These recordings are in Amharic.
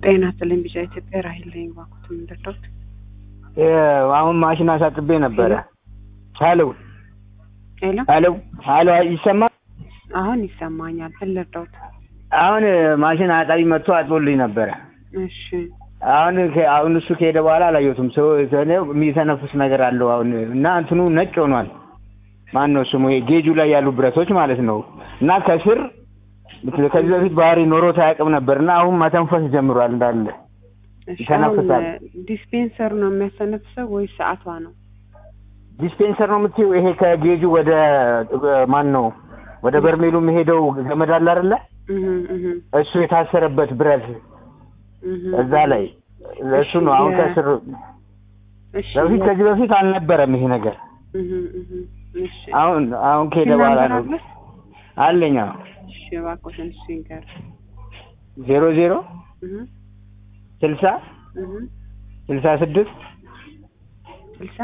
ጤና ይስጥልኝ ቢጫ ኢትዮጵያ ራሂል ነኝ። እባክዎት የምንረዳዎት? አሁን ማሽን አሳጥቤ ነበረ። ሄሎ ሄሎ ሄሎ ሄሎ ይሰማል? አሁን ይሰማኛል። ምን ልርዳዎት? አሁን ማሽን አጣቢ መጥቶ አጥቦልኝ ነበረ። እሺ አሁን ከ- አሁን እሱ ከሄደ በኋላ አላየሁትም። ሰው ሰው የሚተነፍስ ነገር አለው አሁን እና እንትኑ ነጭ ሆኗል። ማን ነው ስሙ? ይሄ ጌጁ ላይ ያሉ ብረቶች ማለት ነው። እና ከስር ከዚህ በፊት ባህሪ ኖሮት አያውቅም ነበር እና አሁን መተንፈስ ጀምሯል እንዳለ እሺ። ይተነፍሳል። አሁን ዲስፔንሰሩ ነው የሚያስተነፍሰው ወይስ ሰዓቷ ነው? ዲስፔንሰር ነው የምትይው? ይሄ ከጌጁ ወደ ማን ነው ወደ በርሜሉ የሚሄደው ገመድ አለ አይደለ? እህ እህ እሱ የታሰረበት ብረት እህ እዛ ላይ እሱ ነው አሁን የ- ከስር እሺ በፊት ከዚህ በፊት አልነበረም ይሄ ነገር። እህ እህ እሺ አሁን አሁን ከሄደ በኋላ ነው አለ? አለኝ። እሺ እባክዎትን እሱ ይንገር። ዜሮ ዜሮ እህ ስልሳ እህ ስልሳ ስድስት ስልሳ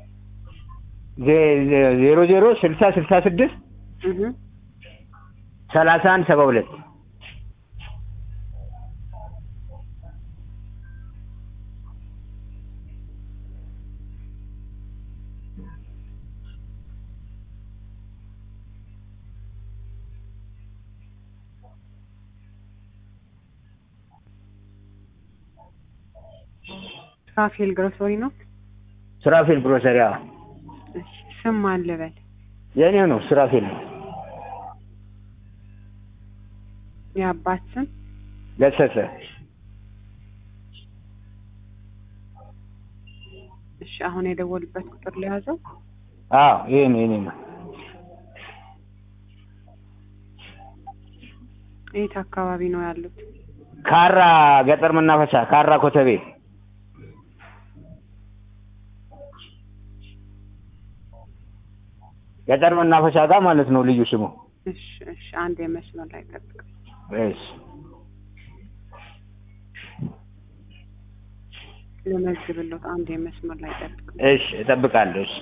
ዜ- ዜ- ዜሮ ዜሮ ስልሳ ስልሳ ስድስት እህ ሰላሳ አንድ ሰባ ሁለት ራፌል ግሮሰሪ ነው። ሱራፌል ግሮሰሪ። አዎ እሺ ስም ማን ልበል? የእኔው ነው ሱራፌል ነው። የአባት ስም ገሰሰ እሺ አሁን የደወሉበት ቁጥር ለያዘው አዎ ይሄ ነው የእኔ ነው። የት አካባቢ ነው ያሉት? ካራ ገጠር መናፈሻ ካራ ኮተቤ ገጠር መናፈሻ ጋር ማለት ነው ልዩ ስሙ። እሺ እሺ አንድ የመስመር ላይ ጠብቅ። እሺ ልመዝግብሎት አንድ የመስመር ላይ ጠብቅ። እሺ እጠብቃለሁ። እሺ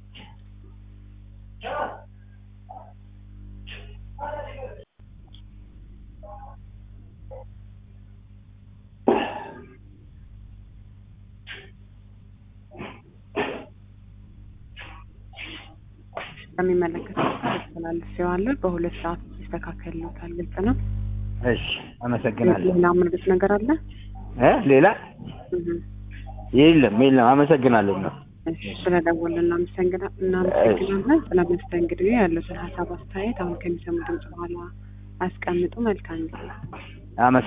ከሚመለከተው ተላልፌዋለሁ። በሁለት ሰዓት ይስተካከልሎታል። ግልጽ ነው። እሺ አመሰግናለሁ። ሌላ ምርት ነገር አለ? እ ሌላ እህ የለም የለም። አመሰግናለሁ ነው። እሺ ስለደወልን እናመሰግና- እናመሰግናለን። ስለ መስተንግዶ ያሉትን ሀሳብ አስተያየት አሁን ከሚሰሙ ድምጽ በኋላ አስቀምጡ። መልካም ጊዜ። አመሰግናለሁ።